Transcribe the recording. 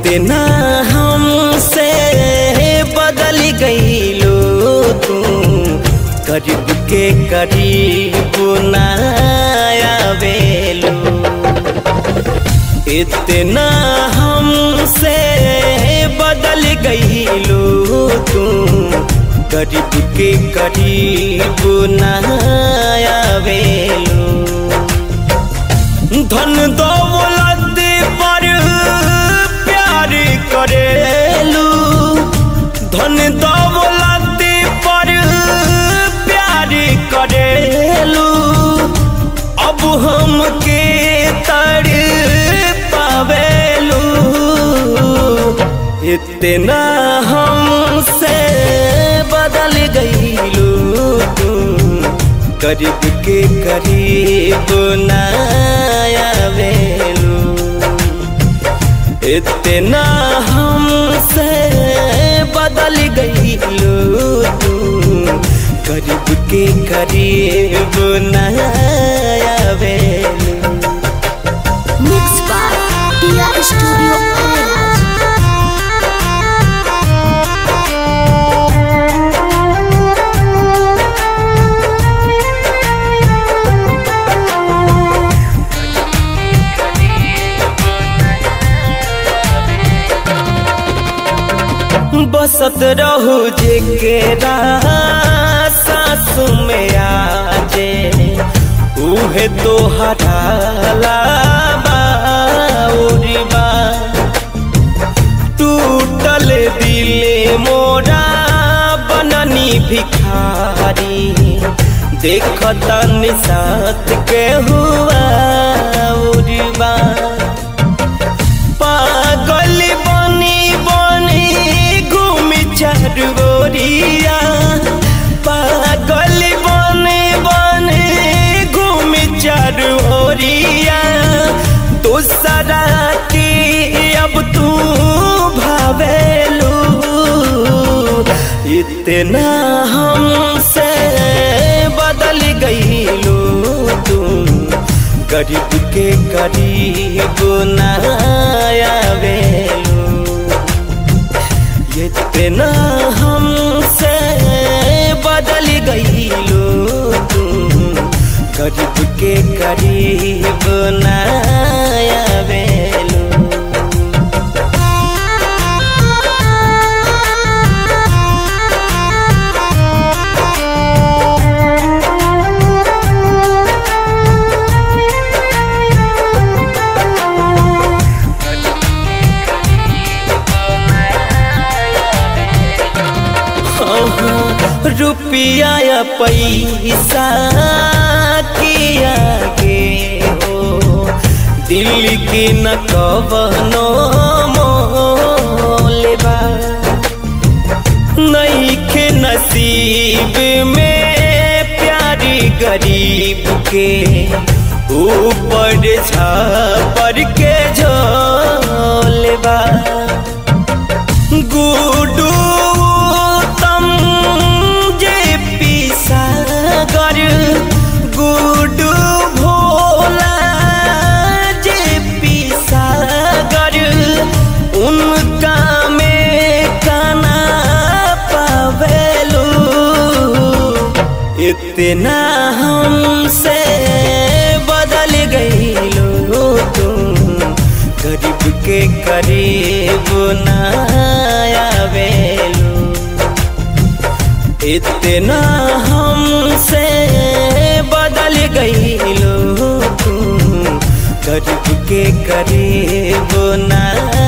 इतना हमसे बदल गईलो तू करीब के करीब ना आवेलो इतना हमसे बदल गईलो तू करीब के करीब ना आवेलो धन दौलत पर प्यार करेलू धन दौलत पर प्यार करेलू अब हमके तर पावेलू इतना हमसे बदल गईलू तू करीब के करीब ना आवेलू इतना हमसे बदल गईलू तू करीब के करीब ना आवेलू Mixed by Tia Studio Arenas. बसत रहू जेकेरा सास में आजे उहे तो हटाला बाउरीबा टूटल दिले मोरा बननी भिखारी देखता निसात के हुआ उरीबा पागल बनी बनी घूमी चरगोरिया पागल बनी बनी घूमी चरगोरिया दूसरा की अब तू भावेलू इतना हमसे बदल गईलू तू गरीब के करीब ना आवेलू इतना हमसे बदल गईलू तू गरीब के करीब ना आवेलू रुपया या पैसा किया गे हो दिल की न कवनो मोलेबा नहीं के नसीब में प्यारी गरीब के ऊपर छापर के झोलेबा गुडू तम जे पिसागर गुडू भोला जे पिसागर उनका में काना पावेलू इतना हमसे बदल गईलो तुम गरीब के करीब ना आवेलू इतना हमसे बदल गईलो तुम गरीब के करीब ना